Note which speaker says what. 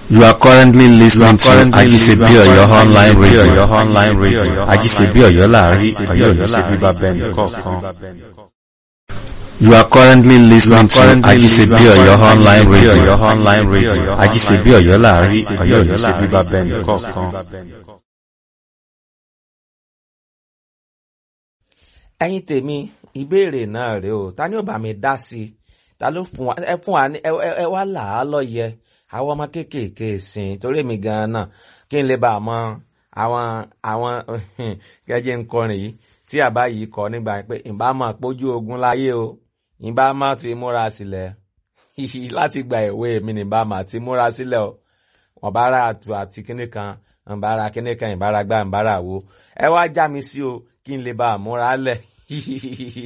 Speaker 1: You are currently listening to
Speaker 2: currently
Speaker 1: Ajisebi
Speaker 2: listening to
Speaker 1: Oyo online
Speaker 2: Ajisebi
Speaker 1: radio.
Speaker 2: Oyo online radio.
Speaker 1: Ajisebi Oyo láàrin
Speaker 2: Ajisebi
Speaker 1: Ọ̀yọ́
Speaker 2: Oyo
Speaker 1: ní ṣe bíbá
Speaker 2: láàrin,
Speaker 1: bẹ́ẹ̀ni
Speaker 2: Ọ̀yọ́ ní ṣe
Speaker 1: kọ̀ọ̀kan.
Speaker 2: bíbá bẹ́ẹ̀ni kọ̀ọ̀kan.
Speaker 1: You are currently listening to
Speaker 2: currently
Speaker 1: Ajisebi
Speaker 2: listening to
Speaker 1: Oyo online
Speaker 2: Ajisebi
Speaker 1: radio.
Speaker 2: Oyo online radio.
Speaker 1: Ajisebi Oyo láàrin
Speaker 2: Ajisebi
Speaker 1: Ọ̀yọ́ ní
Speaker 2: Oyo
Speaker 1: ṣe bíbá
Speaker 2: láàrin,
Speaker 1: bẹ́ẹ̀ni
Speaker 2: Ọ̀yọ́ ní ṣe
Speaker 1: kọ̀ọ̀kan.
Speaker 2: bíbá bẹ́ẹ̀ni kọ̀ọ̀kan.
Speaker 3: ẹ̀yin tèmi ìbéèrè náà rèé o ta ni ó bá mi dá sí i ta ló fún wa ẹ fún wa ní ẹ ẹ- ẹ wá là á lọ́yẹ àwọn ọmọ kéékèèké sìn torí èmi gan-an náà kí n lè bá a mọ àwọn àwọn gẹ́gẹ́ ń kọrin yìí tí àbá yìí kọ nígbà pé ìbá máa pójú ogun láyé o ìbá máa ti múra sílẹ̀ láti gba ìwé mi ní ìbá máa ti múra sílẹ̀ o wọn bá ra àtù àti kíní kan ìbára kíní kan ìbára gbá ìbára wo ẹ wá já mi sí o kí n lè bá a múra lẹ̀